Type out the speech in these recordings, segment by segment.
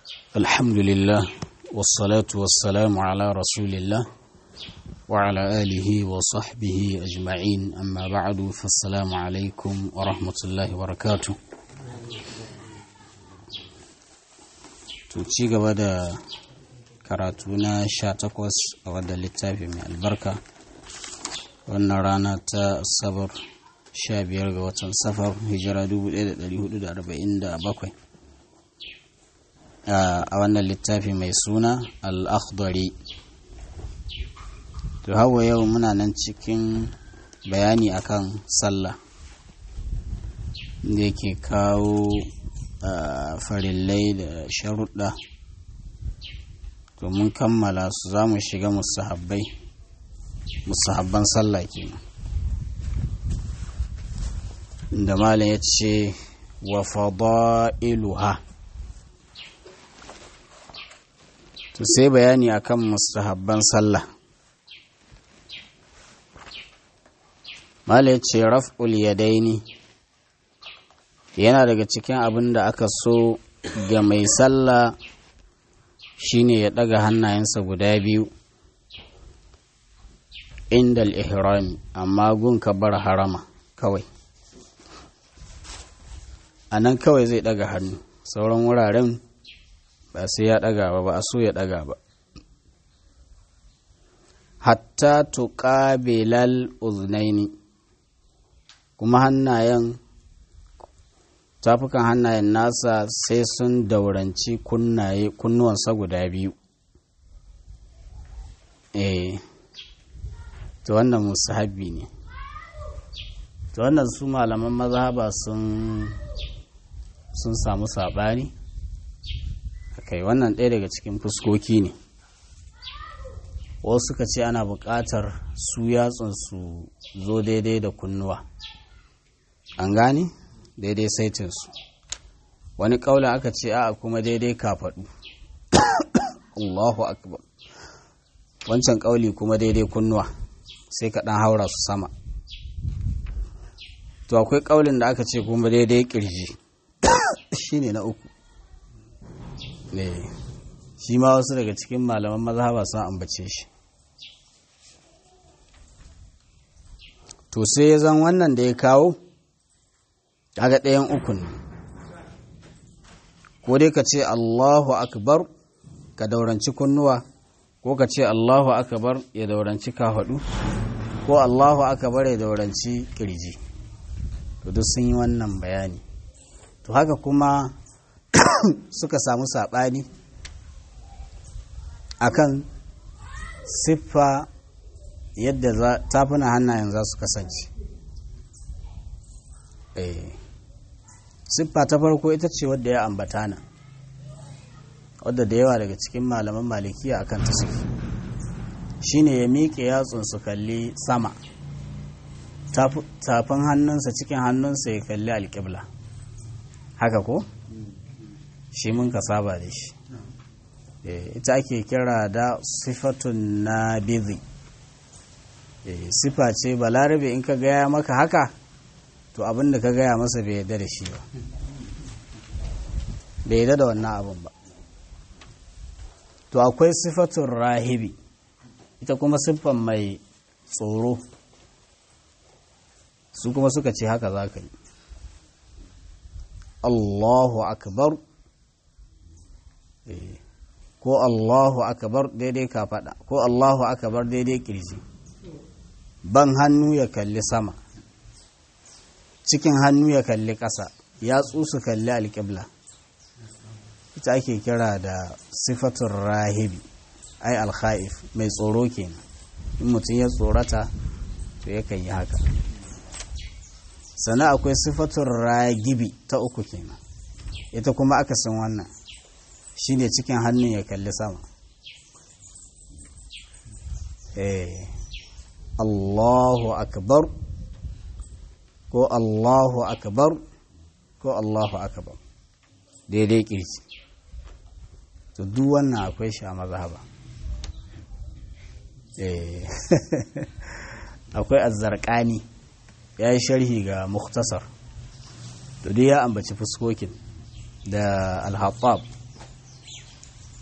الحمد لله والصلاة والسلام على رسول الله وعلى آله وصحبه أجمعين أما بعد فالسلام عليكم ورحمة الله وبركاته ci gaba da karatu na sha takwas a wadda littafi mai albarka wannan rana ta sabar sha biyar ga watan safar hijira 1447 a wannan littafi mai suna al-akhdari to hawa yau muna nan cikin bayani akan sallah da yake kawo farillai da sharuɗa to mun kammala su za mu shiga musahabbai musahabban sallah kenan da malam ya ce wa fada'iluha to sai bayani akan mustahabban sallah malam ya ce raf'ul yadaini yana daga cikin abin da aka so ga mai sallah shine ya ɗaga hannayensa guda biyu inda al-ihrami amma gun bar harama kawai a nan kawai zai ɗaga hannu sauran wuraren ba sai ya ɗaga ba ba a so ya ɗaga ba hatta tuqabilal uznaini kuma hannayen tafukan hannayen nasa sai sun dauranci kunnaye kunnuwansa guda biyu eh to wannan musahabi ne to wannan su malaman mazhaba sun sun samu saɓani kai wannan ɗaya daga cikin fuskoki ne wasu suka ce ana buƙatar su yatsun su zo daidai da kunnuwa an gane daidai saitinsu wani ƙaula aka ce a kuma daidai kafaɗu Allahu akbar wancan ƙauli kuma daidai kunnuwa sai ka ɗan haura su sama to akwai ƙaulin da aka ce kuma daidai ƙirji shi ne na uku ne shi ma wasu daga cikin malaman mazhaba sun ambace shi to sai ya zan wannan da ya kawo kaga ɗayan uku ne ko dai ka ce Allahu akbar ka dauranci kunnuwa ko ka ce Allahu akbar ya dauranci kafaɗu ko Allahu akbar ya dauranci kirji to duk sun yi wannan bayani to haka kuma suka samu saɓani akan siffa yadda tafuna hannayen za su kasance siffa ta farko ita ce wadda ya ambata nan wadda da yawa daga cikin malaman malikiya akan ta suke shine ya miƙe yatsun su kalli sama tafin hannunsa cikin hannunsa ya kalli alƙibla haka ko shi mun ka saba da shi ita ake kira da sifatun na bizi sifa ce balarabe in ka gaya maka haka to abin da ka gaya masa bai yarda da shi ba bai yarda da wannan abin ba to akwai sifatun rahibi ita kuma siffan mai tsoro su kuma suka ce haka za ka yi Allahu akbar ko Allahu akbar daidai ka faɗa ko Allahu akbar daidai kirji ban hannu ya kalli sama cikin hannu ya kalli ƙasa ya su kalli alƙibla ita ake kira da sifatun rahibi ai alkha'if mai tsoro kenan in mutum ya tsorata to yakan yi haka sannan akwai sifatun ragibi ta uku kenan ita kuma aka san wannan shine cikin hannun ya kalli sama eh Allahu akbar ko Allahu akbar ko Allahu akbar daidai kirji to duk wannan akwai shi a mazhaba eh akwai azzarqani ya yi sharhi ga muktasar to dai ya ambaci fuskokin da alhaɓab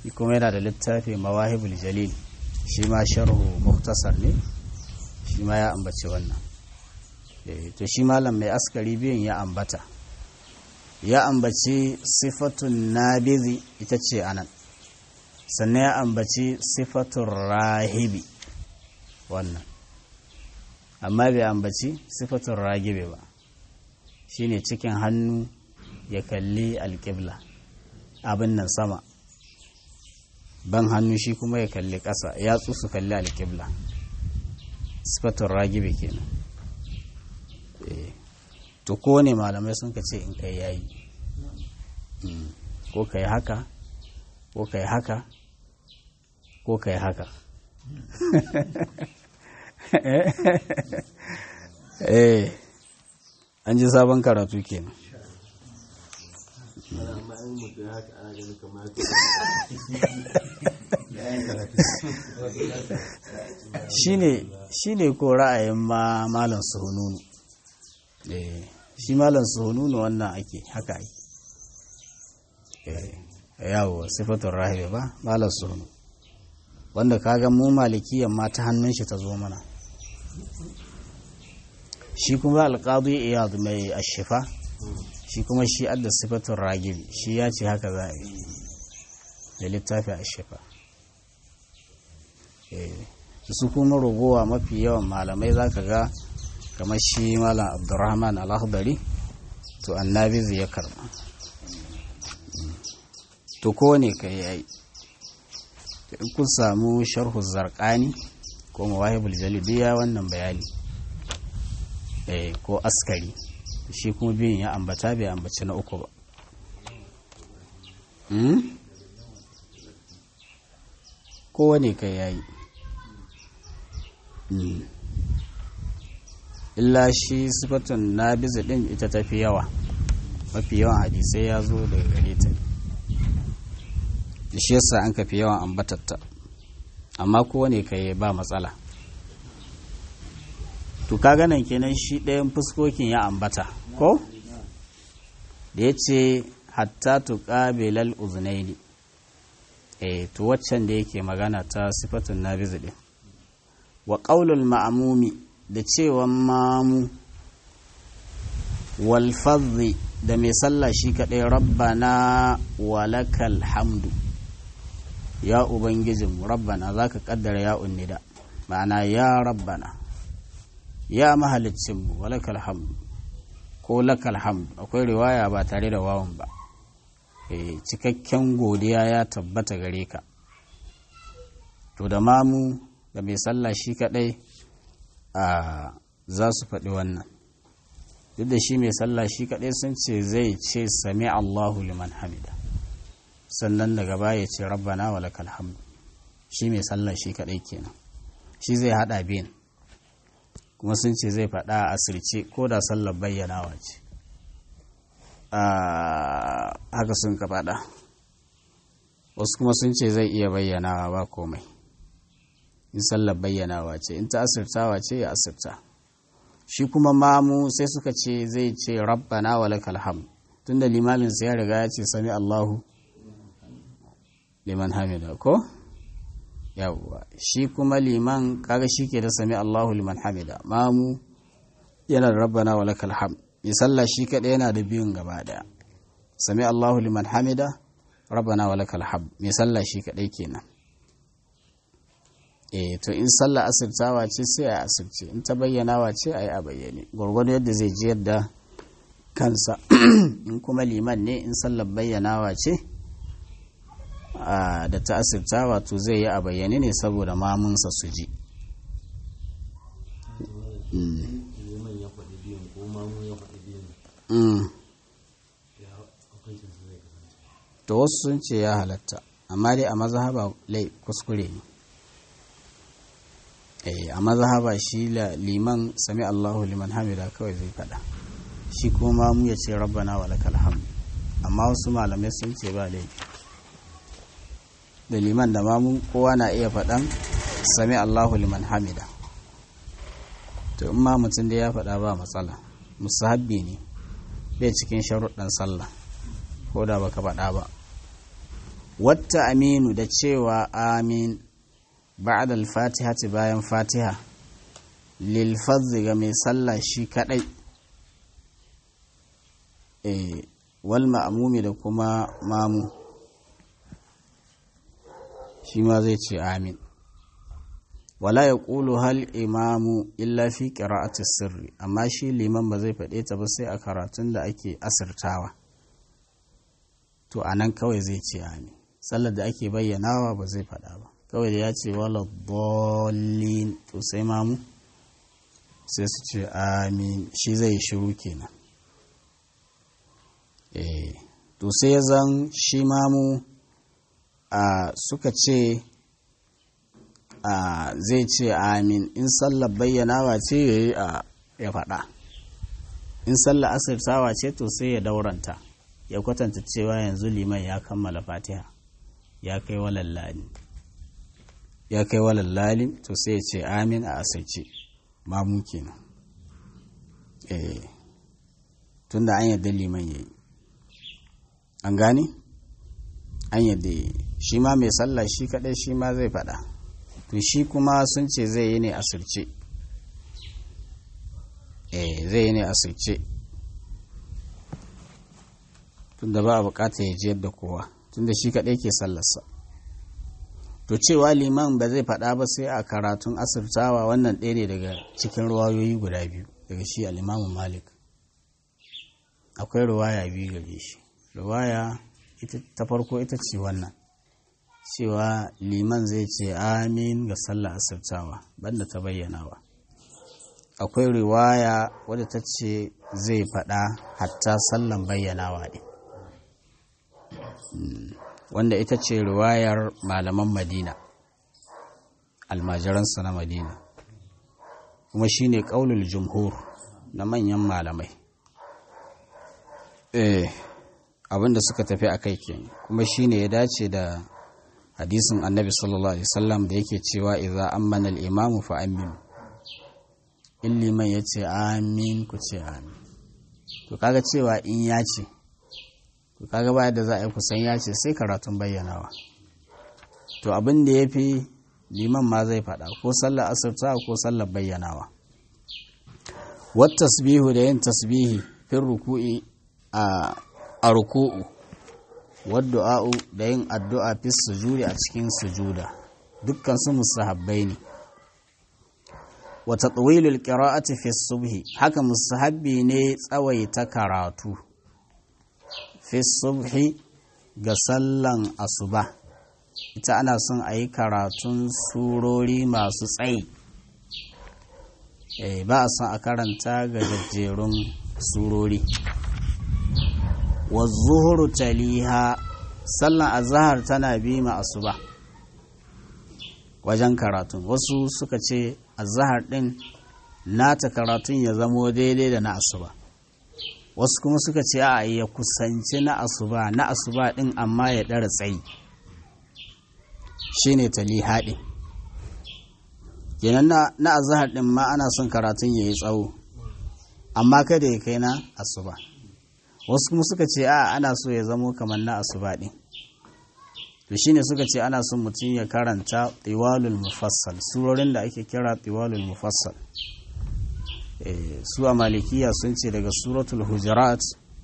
kuma yana da littafi mawahibul jalil shi ma sharhu muktasar ne shi ma ya ambaci wannan to shi malam mai askari biyun ya ambata ya ambaci sifatun nabizi ita ce anan sannan ya ambaci sifatun rahibi wannan amma bai ambaci sifatun ragibe ba shine cikin hannu ya kalli alƙibla abin nan sama ban hannu shi kuma ya kalli ƙasa ya su kalli alƙibla sifatun ragibe kenan to kowane malamai sun ka ce in kai yayi ko ka yi haka ko ka yi haka ko ka yi haka eh an ji sabon karatu kenan shi ne ko ra'ayin ma malam suhununu shi malam suhununu wannan ake haka ake yawo sifatun rahibi ba malam suhunu wanda kaga mu malikiyan ma ta hannun shi ta zo mana shi kuma alƙadu iyad mai ashifa shi kuma shi adda sifatun ragibi shi ya ce haka za a yi da littafi ashifa su kuma rogowa mafi yawan malamai za ka ga kamar shi malam abdurrahman al-akhdari to annabi zai ya karba to kowane ka yi in kun samu sharhu zarqani ko mawahibul jalibiya wannan bayani eh ko askari shi kuma biyun ya ambata bai ambaci na uku ba kowane ka yayi illa shi sifatun na biza din ita tafi yawa mafi yawan hadisai ya zo daga gare ta shi yasa an kafi yawan ambatatta amma kowane ka yi ba matsala to ka ganin kenan shi ɗayan fuskokin ya ambata ko da ya ce hatta tu ƙabilal uzunaini eh to waccan da yake magana ta sifatun na biza din wa ƙaulul ma'amumi da cewan mamu walfazzi da mai sallah shi kaɗai rabbana walakal hamdu ya ubangijin rabbana za ka ƙaddara ya unnida ma'ana ya rabbana ya mahalicinmu walakal hamdu ko lakal hamdu akwai riwaya ba tare da wawan ba e, cikakken godiya ya tabbata gare ka to da mamu da mai sallah shi kaɗai a za su faɗi wannan duk da shi mai sallah shi kaɗai sun ce zai ce sami Allahu liman hamida sannan daga baya ce rabbana wa lakal hamdu shi mai sallah shi kaɗai kenan shi zai haɗa biyan kuma sun ce zai faɗa a asirce ko da sallar bayyanawa ce haka sun ka faɗa wasu kuma sun ce zai iya bayyanawa ba komai in sallar bayyanawa ce in ta asirtawa ce ya asirta shi kuma mamu sai suka ce zai ce rabbana wa lakal ham tunda limamin sai ya riga ya ce sami Allahu liman hamida ko yawwa shi kuma liman kaga shi ke da sami Allahu liman hamida mamu yana da rabbana wa lakal ham mai sallah shi kaɗai yana da biyun gaba daya sami Allahu liman hamida rabbana wa lakal ham mai sallah shi kaɗai kenan e to in sallah asirtawa ce sai a asirce in ta bayyanawa ce a yi a bayyane gwargwado yadda zai ji yadda kansa in kuma liman ne in sallar bayyanawa ce da ta asirtawa to zai yi a bayyane ne saboda mamunsa su ji to wasu sun ce ya halatta amma dai a mazhaba lai kuskure ne a mazhaba shi liman sami Allahu liman hamida kawai zai fada shi kuma mu ya ce rabbana wa lakal hamd amma wasu malamai sun ce ba laifi da liman da mamu kowa na iya faɗan sami Allahu liman hamida to in ma mutum da ya faɗa ba matsala musahabbi ne bai cikin sharuɗan sallah ko da baka faɗa ba wata aminu da cewa amin ba'da al-fatihati bayan fatiha lil ga mai sallah shi kadai eh wal ma'mumi da kuma mamu shi ma zai ce amin wala ya ƙulu hal imamu illa fi ƙira'atu sirri amma shi liman ba zai faɗe ta ba sai a karatun da ake asirtawa to a nan kawai zai ce amin sallar da ake bayyanawa ba zai faɗa ba kawai da ya ce wala dolin to sai mamu sai su ce amin shi zai shiru kenan eh to sai ya zan shi mamu a suka ce a zai ce amin in sallar bayyanawa ce ya yi a ya faɗa in sallar asirtawa ce to sai ya dauranta ya kwatanta cewa yanzu liman ya kammala fatiha ya kai walallali ya kai walallali to sai ya ce amin a asirce mamu kenan eh tunda an yadda liman ya yi an gane an yadda shi ma mai sallah shi kadai shi ma zai faɗa to shi kuma sun ce zai yi ne asirce eh zai yi ne asirce tunda ba a bukata ya jiyar da kowa tunda shi kadai ke sallarsa to cewa liman ba zai faɗa ba sai a karatun asirtawa wannan ɗaya ne daga cikin ruwayoyi guda biyu daga shi al'imamu malik akwai ruwaya biyu gare shi ruwaya ta farko ita ce wannan cewa liman zai ce amin ga sallah asirtawa banda ta bayyanawa akwai riwaya wadda ta ce zai faɗa hatta sallan bayyanawa ne wanda ita ce riwayar malaman madina almajiransa na madina kuma shine ƙaulul jumhur na manyan malamai eh abinda suka tafi a kai kenan kuma shine ya dace da hadisin annabi sallallahu alaihi wasallam da yake cewa idza ammana al-imamu fa amin in liman ya ce amin ku ce amin to kaga cewa in ya ce to kaga baya da za a yi kusan ya ce sai karatun bayyanawa to abin da ya fi liman ma zai faɗa ko sallar asirta ko sallar bayyanawa wat tasbihu da yin tasbihi fin ruku'i a ruku'u wadda'a'u da yin addu'a fi sujudi a cikin sujuda dukkan su musahabbai ne wa tatwilul qira'ati fi subhi haka musahabbi ne tsawaita karatu fi subhi ga sallan asuba ita ana son a yi karatun surori masu tsayi ba a son a karanta ga jajjerun surori wa zuhuru taliha sallan azahar tana bi ma asuba wajen karatun wasu suka ce azahar din nata karatun ya zamo daidai da na asuba wasu kuma suka ce a ya kusanci na asuba na asuba din amma ya ɗara tsayi shine taliha din kenan na azahar din ma ana son karatun ya yi tsawo amma kada ya kai na asuba wasu kuma suka ce a ana so ya zamo kamar na asuba ɗin to shine suka ce ana son mutum ya karanta tiwalul mufassal surorin da ake kira tiwalul mufassal su a malikiya sun ce daga suratul hujurat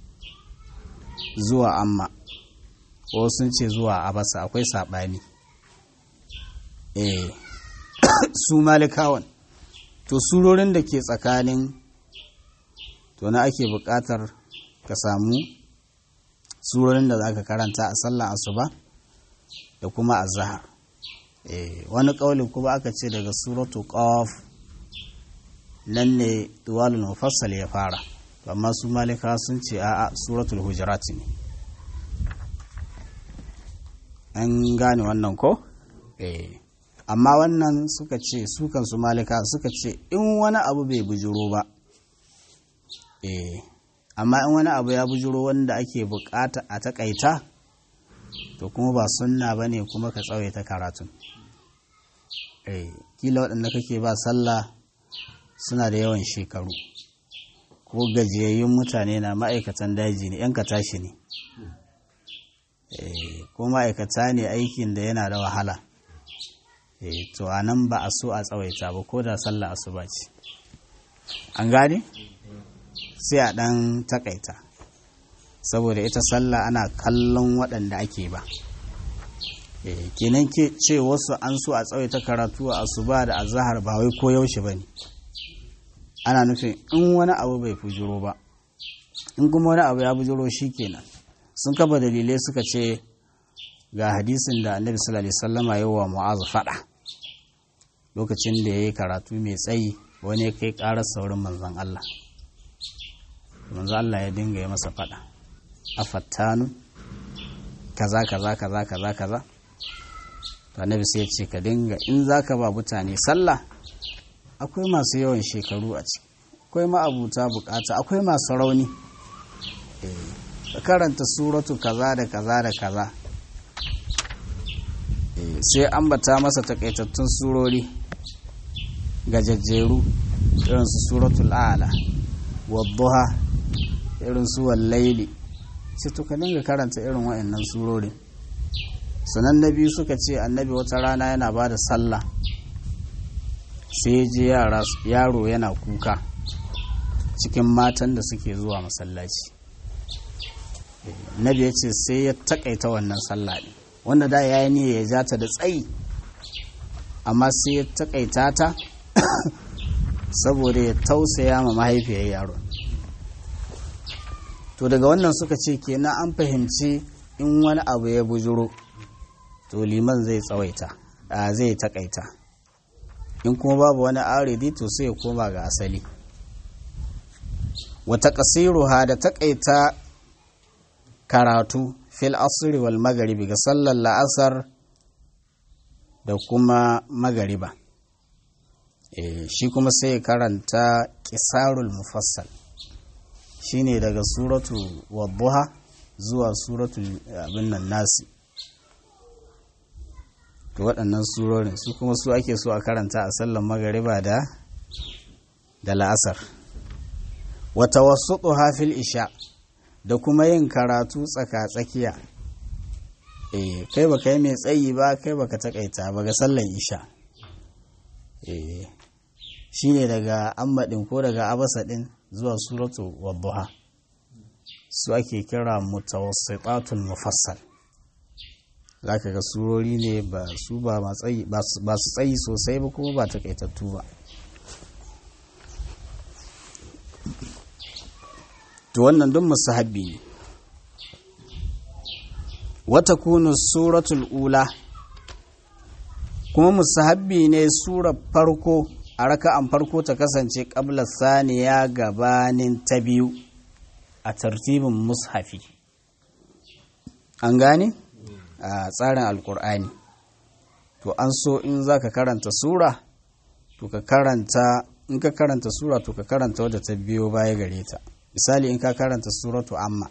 zuwa amma ko sun ce zuwa abasa akwai saɓani su malikawan to surorin da ke tsakanin to na ake buƙatar ka samu surorin da za ka karanta a sallan asuba da kuma a zahar wani ƙaulin kuma aka ce daga suratu ƙaf nan ne duwalul mufassal ya fara amma su malika sun ce a suratul hujurat ne an gane wannan ko amma wannan suka ce su kansu malika suka ce in wani abu bai bujuro ba eh amma in wani abu ya bujuro wanda ake bukata a takaita to kuma ba sunna ba ne kuma ka tsawaita karatun eh kila waɗanda kake ba sallah suna da yawan shekaru ko gajiyayyun mutane na ma'aikatan daji ne yan tashi ne ko ma'aikata ne aikin da yana da wahala to a nan ba a so a tsawaita ba ko da sallah asuba ce an gane sai a ɗan takaita saboda ita sallah ana kallon waɗanda ake ba kenan ke ce wasu an so a tsawaita karatu a asuba da azahar ba wai ko yaushe ba ne ana nufin in wani abu bai fujiro ba in kuma wani abu ya bujiro shi kenan sun kafa dalilai suka ce ga hadisin da annabi sallallahu alaihi wasallama yi wa mu'azu fada lokacin da ya yi karatu mai tsayi wani ya kai karar saurin manzon Allah manzon Allah ya dinga yi masa fada a fattanu kaza kaza kaza kaza kaza to annabi sai ya ce ka dinga in zaka ba mutane sallah akwai masu yawan shekaru a ciki akwai ma'abuta bukata akwai masu rauni ka karanta suratu kaza da kaza da kaza sai ambata masa takaitattun surori gajajjeru irin su suratul a'la wadduha irin su wallaili sai to ka dinga karanta irin wa'annan surorin sanan na biyu suka ce annabi wata rana yana ba da sallah sai je yaro yana kuka cikin matan da suke zuwa masallaci nabi ya ce sai ya takaita wannan sallah ne wanda da ya yi niyya ya ja ta da tsayi amma sai ya takaita ta saboda ya tausaya ma mahaifiyar yaro to daga wannan suka ce kenan an fahimci in wani abu ya bujuro to liman zai tsawaita zai takaita in kuma babu wani aridi to sai ya koma ga asali wata kasiruha da takaita karatu fil asri wal magaribi ga sallar la'asar da kuma magariba e, shi kuma sai karanta kisarul mufassal shine daga suratu wadduha zuwa suratu abin nan nasi to waɗannan surorin su kuma su ake so a karanta a sallar magariba da da la'asar wata wasu fil isha da kuma yin karatu tsaka-tsakiya eh kai baka yi mai tsayi ba kai baka takaita ba ga sallar isha eh shine daga ammadin ko daga abasa din zuwa suratu wadduha su ake kira mutawassitatul mufassal zaka ga surori ne ba su ba su tsayi sosai ba kuma ba takaitattu ba to wannan duk musahabbi ne wata kunu suratul ula kuma musahabbi ne surar farko a raka'an farko ta kasance ƙabla saniya gabanin ta biyu a tartibin mushafi an gane a tsarin alkur'ani to an so in za ka karanta sura to ka karanta in ka karanta sura to ka karanta wadda ta biyo baya gare ta misali in ka karanta suratu amma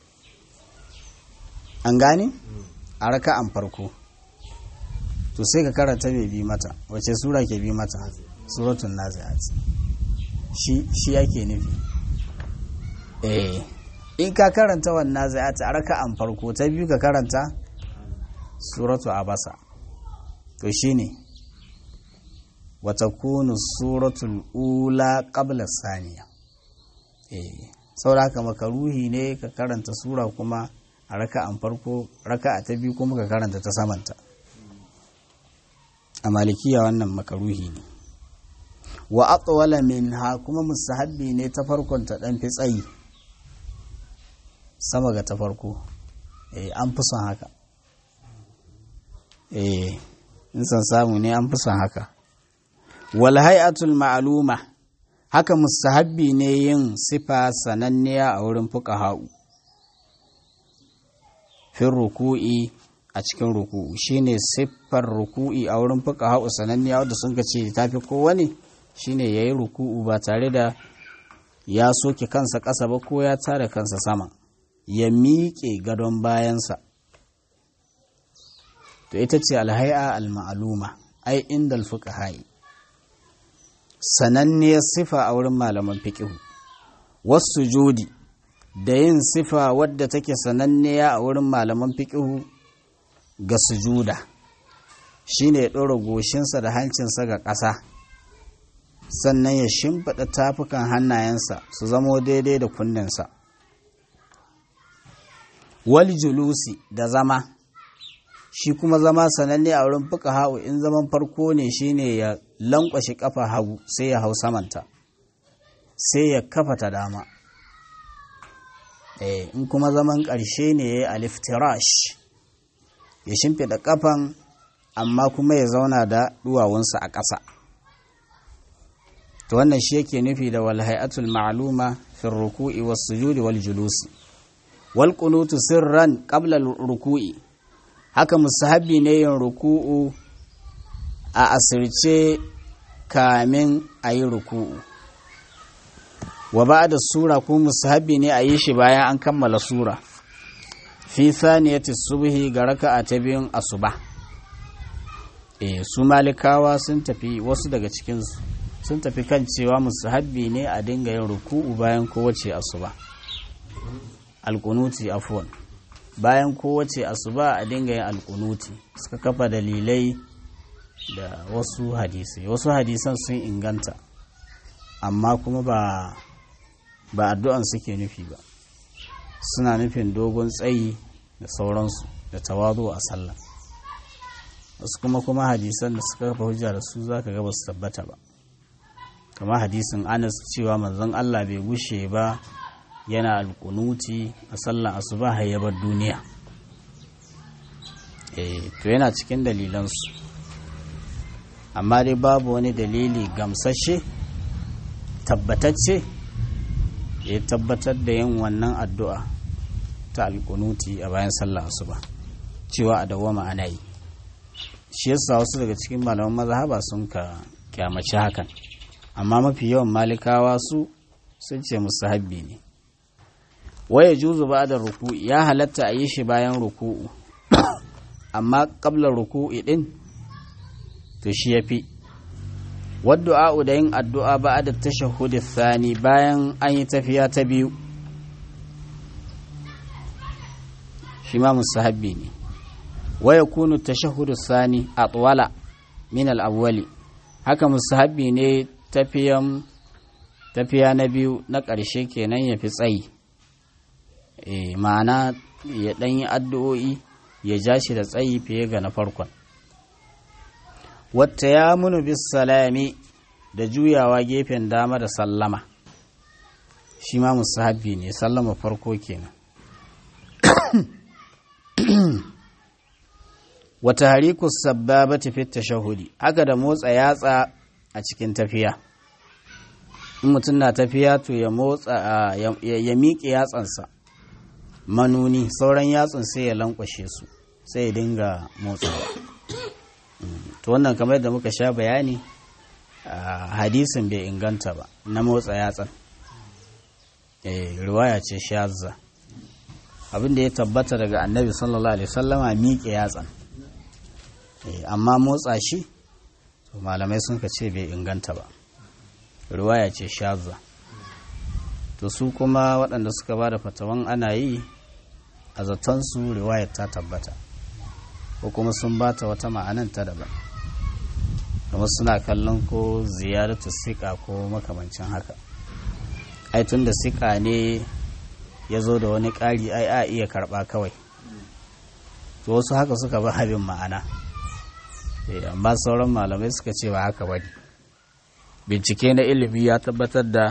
an gane a raka'an farko to sai ka karanta mai bi mata wace sura ke bi mata suratun nazi'at shi shi yake nufi eh in ka karanta wannan nazi'at a raka'an farko ta biyu ka karanta suratu abasa to shine wata kunu suratul ula qabla saniya eh sauraka makaruhi ne ka karanta sura kuma a raka'an farko raka'a ta biyu kuma ka karanta ta samanta a malikiya wannan makaruhi ne wa atwala minha kuma musahabbi ne ta farkon ta dan fi tsayi sama ga ta farko eh an fi son haka eh in san samu ne an fi son haka wal hay'atul ma'luma haka musahabbi ne yin sifa sananniya a wurin fuqaha'u fin ruku'i a cikin ruku'u shine siffar ruku'i a wurin fuqaha'u sananniya wadda sun ce tafi kowane shine yayi ruku'u ba tare da ya soke kansa ƙasa ba ko ya tare kansa sama ya miƙe gadon bayansa to ita ce alhai'a al-ma'luma ai inda al-fuqaha'i sananniyar sifa a wurin malaman fiqihu wasu judi da yin sifa wadda take sananniya a wurin malaman fiƙihu ga sujuda shine ya ɗora goshinsa da hancinsa ga ƙasa sannan ya shimfiɗa tafukan hannayensa su zamo daidai da kunninsa wal julusi da zama shi kuma zama sananne a wurin fuka hau in zaman farko ne shine ya lankwashe kafa hagu sai ya hau samanta sai ya kafa ta dama eh in kuma zaman ƙarshe ne ya yi aliftirash ya shimfiɗa kafan amma kuma ya zauna da duwawunsa a ƙasa to wannan shi yake nufi da wal hay'atul ma'luma fi ruku'i was sujudi wal julusi wal qunutu sirran qabla ruku'i haka musahabi ne yin ruku'u a asirce kamin a yi ruku'u wa ba da sura ko musahabi ne a yi shi bayan an kammala sura fi saniyati subhi ga raka'a ta biyun asuba e su malikawa sun tafi wasu daga cikinsu sun tafi kan cewa musahabi ne a dinga yin ruku'u bayan kowace asuba alkunuti afwan bayan kowace asuba a dinga yin alkunuti suka kafa dalilai da wasu hadisai wasu hadisan sun inganta amma kuma ba ba addu'an suke nufi ba suna nufin dogon tsayi da sauransu da tawazu a sallah wasu kuma kuma hadisan da suka kafa hujja da su zaka ga ba su tabbata ba kama hadisin anas cewa manzon Allah bai gushe ba yana alkunuti a sallan asuba hayyabar duniya eh to yana cikin dalilansu amma dai babu wani dalili gamsashe tabbatacce ya tabbatar da yin wannan addu'a ta alkunuti a bayan sallan asuba cewa a dawama ana yi shi yasa wasu daga cikin malaman mazhaba sun ka kyamaci hakan amma mafi yawan malikawa su sun ce musu habbi ne waya juzu ba da ruku'i ya halatta a yi shi bayan ruku'u amma kablar ruku'i din to shi ya fi wadda'a da yin addu'a ba da tashahudi thani bayan an yi tafiya ta biyu shi ma musahabbi ne waya kunu tashahudu thani a tsawala min al'awwali haka musahabbi ne tafiyan tafiya na biyu na ƙarshe kenan ya fi tsayi e, ma'ana ya ɗan yi addu'o'i ya ja shi da tsayi fiye ga na farkon wata ya munu bis salami da juyawa gefen dama da sallama shi ma musahabi ne sallama farko kenan wata harikus sababa tafi tashahudi haka da motsa yatsa a cikin tafiya in mutum na tafiya to ya motsa ya miƙe yatsansa manuni sauran yatsun sai ya lankwashe su sai ya dinga motsawa to wannan kamar da muka sha bayani hadisin bai inganta ba na motsa yatsan riwaya ce shazza abin da ya tabbata daga annabi sallallahu alaihi wasallama miƙe yatsan amma motsa shi to malamai sun ka ce bai inganta ba riwaya ce shazza to su kuma waɗanda suka ba da fatawan ana yi a zatonsu riwayar ta tabbata ko kuma sun ba ta wata ma'anan ta daban kamar suna kallon ko ziyaratu sika ko makamancin haka ai tun da sika ne ya zo da wani ƙari ai a iya karɓa kawai to wasu haka suka ba habin ma'ana amma sauran malamai suka ce ba haka bane bincike na ilimi ya tabbatar da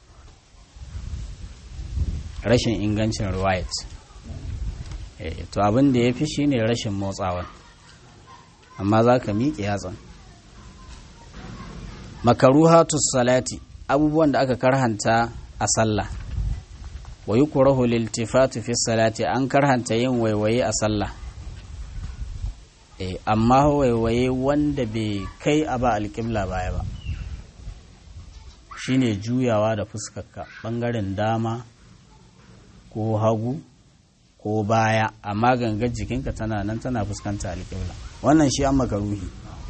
rashin ingancin riwayat to abin da ya fi shi ne rashin motsawa amma za ka miƙe yatsan makaruhatus salati abubuwan da aka karhanta a sallah wa yi kurahu liltifatu fi salati an karhanta yin waiwaye a sallah amma waiwaye wanda bai kai a ba alƙibla baya ba shine juyawa da fuskarka ɓangaren dama ko hagu ko baya amma gangar jikinka tana nan tana fuskanta alƙibla wannan shi an makaruhi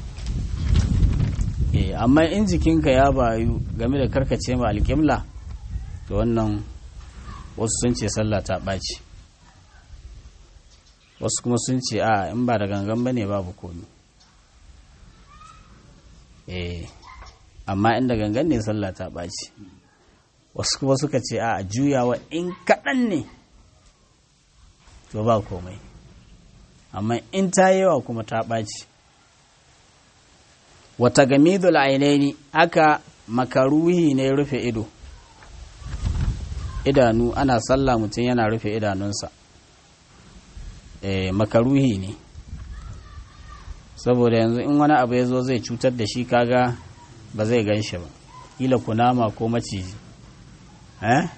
eh amma in jikinka ya bayu game da karkace ma alƙibla to wannan wasu sun ce sallah ta ɓaci wasu kuma sun ce a in ba da gangan ba ne babu komi eh amma inda gangan ne sallah ta ɓaci wasu kuma suka ce a juyawa in kaɗan ne to ba komai amma in ta yawa kuma ta ɓaci wata gamidul ainaini aka makaruhi ne rufe ido idanu ana sallah mutum yana rufe idanunsa e, makaruhi ne saboda yanzu in wani abu ya zo zai cutar da shi kaga ba zai gan shi ba kila kunama ko maciji eh?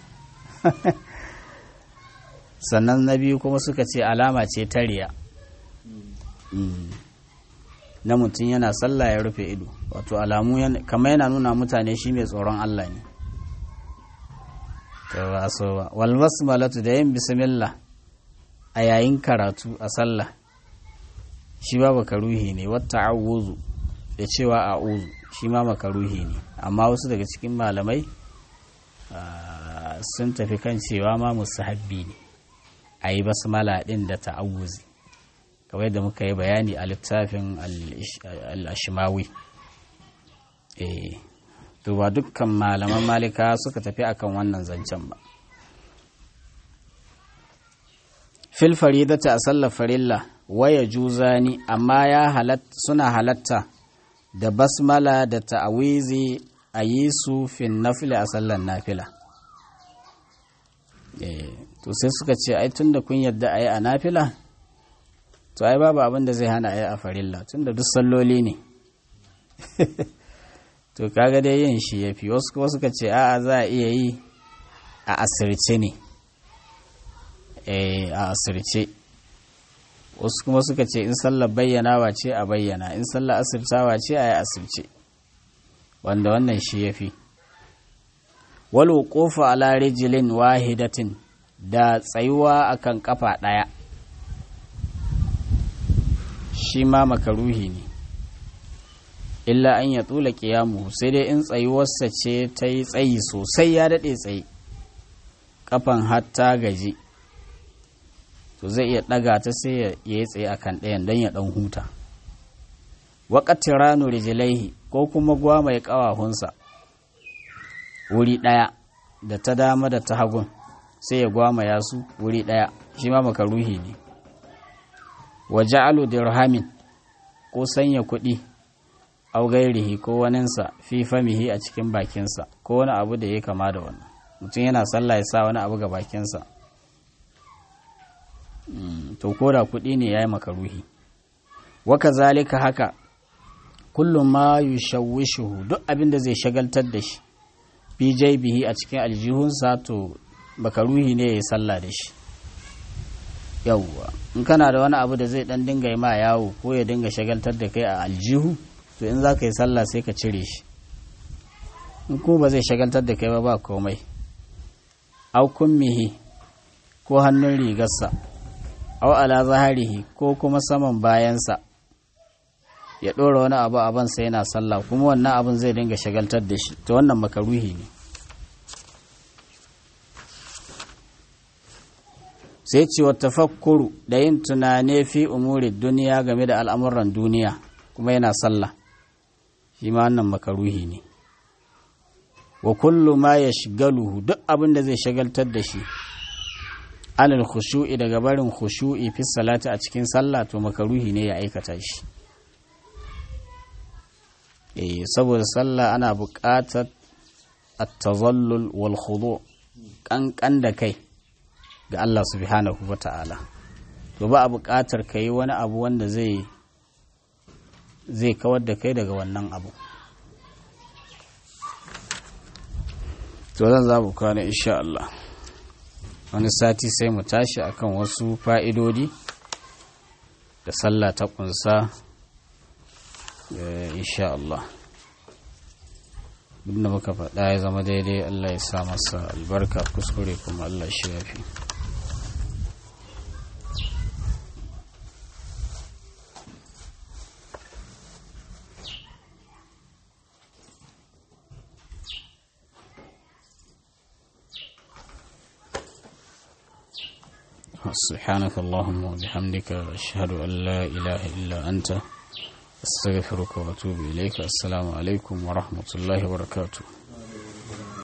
sannan na biyu kuma suka ce alama ce ta riya na mutum yana sallah ya rufe ido wato alamu kama yana nuna mutane shi mai tsoron Allah ne ba so ba wal basmalatu da yin bismillah a yayin karatu a sallah shi ba makaruhi ne wata awuzu da cewa a'uzu shi ma makaruhi ne amma wasu daga cikin malamai sun tafi kan cewa ma musahabbi ne a yi basmala ɗin da ta'awuzi kawai da muka yi bayani a littafin al-ashimawi to ba dukkan malaman malika suka tafi akan wannan zancen ba fil faridata a sallar farilla waya juzani amma ya halatta suna halatta da basmala da ta'awizi a yi su fin nafila a sallar nafila to sai suka ce ai tunda kun yadda a yi a nafila to ai babu abin da zai hana a yi a farilla tunda duk salloli ne to kaga dai yin shi ya fi wasu kuma suka ce a'a za a iya yi a asirce ne a asirce wasu kuma suka ce in sallar bayyanawa ce a bayyana in sallar asirtawa ce a yi asirce wanda wannan shi ya fi walu kofa ala rijilin wahidatin da tsayuwa akan kafa ɗaya shi ma makaruhi ne illa an ya tsula kiyamu sai dai in tsayuwarsa ce ta yi tsayi sosai ya daɗe tsayi kafan hatta gaji to zai iya ɗaga ta sai ya yi tsaye a kan ɗayan don ya ɗan huta waƙatin ranu rijilaihi ko kuma gwa mai ƙawahunsa wuri ɗaya da ta dama da ta hagun sai ya gwamaya su wuri ɗaya shi ma makaruhi ne wa ja'alu dirhamin ko sanya kuɗi au gairihi ko waninsa fi famihi a cikin bakinsa ko wani abu da ya kama da wannan mutum yana sallah ya sa wani abu ga bakinsa to ko da kuɗi ne ya yi makaruhi waka zalika haka kullum ma yushawwishuhu duk abin da zai shagaltar da shi fi bihi a cikin aljihunsa to makaruhi ne ya yi sallah da shi yawwa in kana da wani abu da zai dan dinga yi ma yawo ko ya dinga shagaltar da kai a aljihu to in za ka yi sallah sai ka cire shi in kuma ba zai shagaltar da kai ba ba komai au kummihi ko hannun rigarsa au ala zaharihi ko kuma saman bayansa ya ɗora wani abu a bansa yana sallah kuma wannan abin zai dinga shagaltar da shi to wannan makaruhi ne sai ce wa tafakkuru da yin tunane fi umuri duniya game da al'amuran duniya kuma yana sallah shi ma wannan makaruhi ne wa kullu ma ya shigaluhu duk abin da zai shagaltar da shi alal khushu'i daga barin khushu'i fi salati a cikin sallah to makaruhi ne ya aikata shi eh saboda sallah ana buƙatar at-tazallul wal khudu kankan da kai ga Allah subhanahu wa ta'ala to ba a buƙatar ka yi wani abu wanda zai zai kawar da kai daga wannan abu to zan za mu kwana insha Allah wani sati sai mu tashi akan wasu fa'idodi da sallah ta kunsa insha Allah duk da muka faɗa ya zama daidai Allah ya sa masa albarka kuskure kuma Allah shi ya fi سبحانك اللهم وبحمدك أشهد أن لا إله إلا أنت أستغفرك وأتوب إليك السلام عليكم ورحمة الله وبركاته